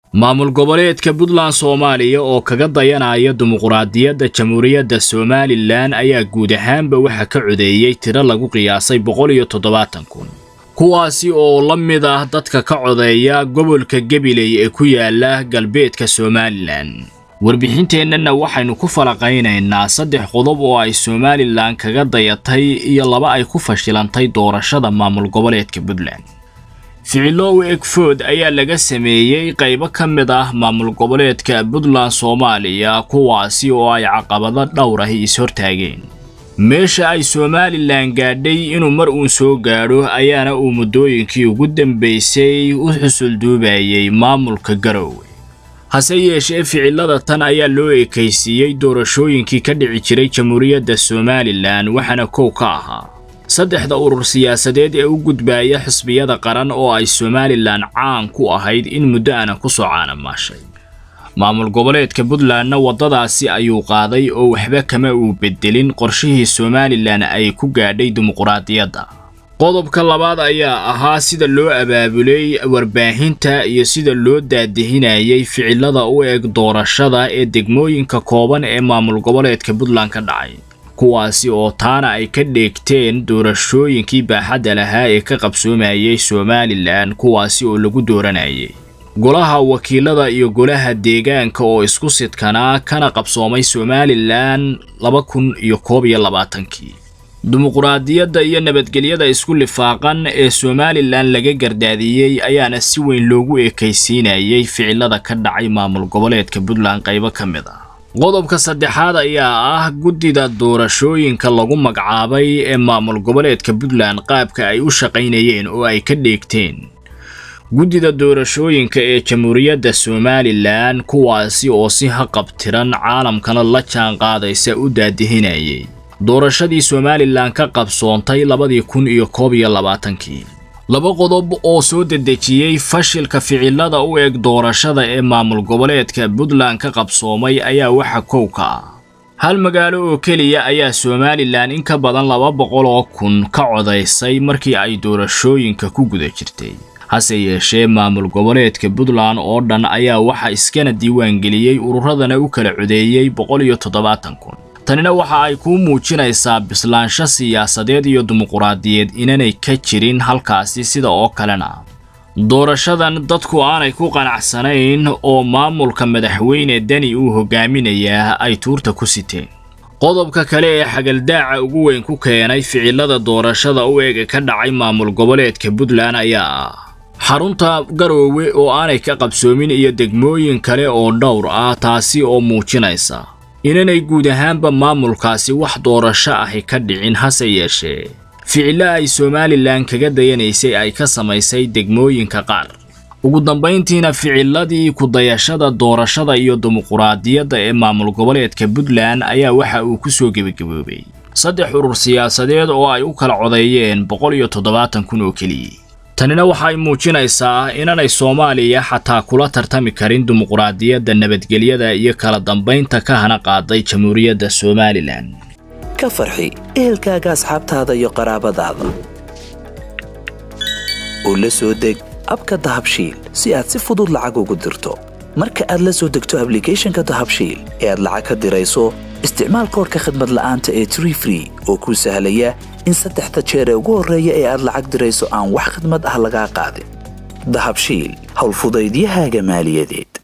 maamul goboleedka puntland soomaaliya oo kaga dayanaya dimuquraadiyadda jamhuuriyadda somalilan ayaa guud ahaanba waxa ka codeeyey tiro lagu qiyaasay boqol iyo toddobaatan kun kuwaasi oo la mid ah dadka ka codeeya gobolka gabiley ee ku yaala galbeedka somalilan warbixinteennana waxaynu ku falaqaynaynaa saddex qodob oo ay somalilan kaga dayatay iyo laba ay ku fashilantay doorashada maamul goboleedka puntland ficilow egfood ayaa laga sameeyey qaybo ka mid ah maamul goboleedka puntland soomaaliya kuwaasi oo ay caqabado dhowr ah is-hortaageen meesha ay somalilan gaadhay inuu mar uun soo gaadho ayaana uu muddooyinkii ugu dambaysay u xusulduubayay maamulka garowe hase yeeshee ficilada tan ayaa loo ekaysiiyey doorashooyinkii ka dhici jiray jamhuuriyadda somalilan waxaana kow ka ahaa saddexda urur siyaasadeed ee u gudbaaya xisbiyada qaran oo ay somalilan caan ku ahayd in muddo ana ku soo caanamaashay maamul goboleedka puntlandna waddadaasi ayuu qaaday oo waxba kama uu bedelin qorshihii somalilan ay ku gaadhay dimuquraadiyadda qodobka labaad ayaa ahaa sida loo abaabulay warbaahinta iyo sida loo daadihinayay ficilada u eg doorashada ee degmooyinka kooban ee maamul goboleedka puntland ka dhacay kuwaasi oo taana ay ka dheegteen doorashooyinkii baaxadda lahaa ee ka qabsoomayay somalilan kuwaasi oo lagu dooranayay golaha wakiilada iyo golaha deegaanka oo isku sidkanaa kana qabsoomay somalilan laba kun iyo koob iyo labaatankii dimuquraadiyadda iyo nabadgelyada isku lifaaqan ee somalilan laga gardaadiyey ayaana si weyn loogu ekaysiinayay ficilada ka dhacay maamul goboleedka puntland qaybo ka mid ah qodobka saddexaad ayaa ah guddida doorashooyinka lagu magacaabay ee maamul goboleedka puntland qaabka ay u shaqaynayeen oo ay ka dheegteen guddida doorashooyinka ee jamhuuriyadda somalilan kuwaasi oo si haqabtiran caalamkana la jaan qaadaysa u daadihinayay doorashadii somalilan ka qabsoontay labadii kun iyo koob iyo labaatankii laba qodob oo soo dedejiyey fashilka ficilada u eg doorashada ee maamul goboleedka puntland ka qabsoomay ayaa waxa kow ka ah hal magaalo oo keliya ayaa somalilan in ka badan laba boqol oo kun ka codaysay markii ay doorashooyinka ku guda jirtay hase yeeshee maamul goboleedka puntland oo dhan ayaa waxa iskana diiwaangeliyey ururadana u kala codeeyey boqol iyo toddobaatan kun tanina waxa ay kuu muujinaysaa bislaansho siyaasadeed iyo dimuquraadiyeed inanay ka jirin halkaasi sida oo kalena doorashadan dadku aanay ku qanacsanayn oo maamulka madaxweyne deni uu hogaaminayaa ay tuurta ku siteen qodobka kale ee xagaldaaca ugu weyn ku keenay ficilada doorashada u eega ka dhacay maamul goboleedka puntland ayaa ah xarunta garoowe oo aanay ka qabsoomin iyo degmooyin kale oo dhowr ah taasi oo muujinaysa inanay guud ahaanba maamulkaasi wax doorasho ahi ka dhicin hase yeeshee ficillo ay somalilan kaga dayanaysay ay ka samaysay degmooyinka qaar ugu dambayntiina ficiladii ku-dayashada doorashada iyo dimuquraadiyadda ee maamul goboleedka puntland ayaa waxa uu ku soo gebagaboobay saddex urur siyaasadeed oo ay u kala codeeyeen boqol iyo toddobaatan kun oo keliya tanina waxay muujinaysaa inanay soomaaliya xataa kula tartami karin dimuquraadiyadda nabadgelyada iyo kala dambaynta ka hana qaaday jamhuuriyadda somalilan ka farxi ehelkaaga asxaabtaada iyo qaraabadaada oo la soo deg abka dahabshiil si aad si fudud lacag ugu dirto marka aad la soo degto ablicathonka dahabshiil ee aad lacag ka dirayso isticmaal koorka khadmad la'aanta ee tree free oo kuu sahlaya in saddexda jeer ee ugu horreeya ee aad lacag dirayso aan wax khidmad ah lagaa qaadin dahabshiil howlfudaydiyahaaga maaliyadeed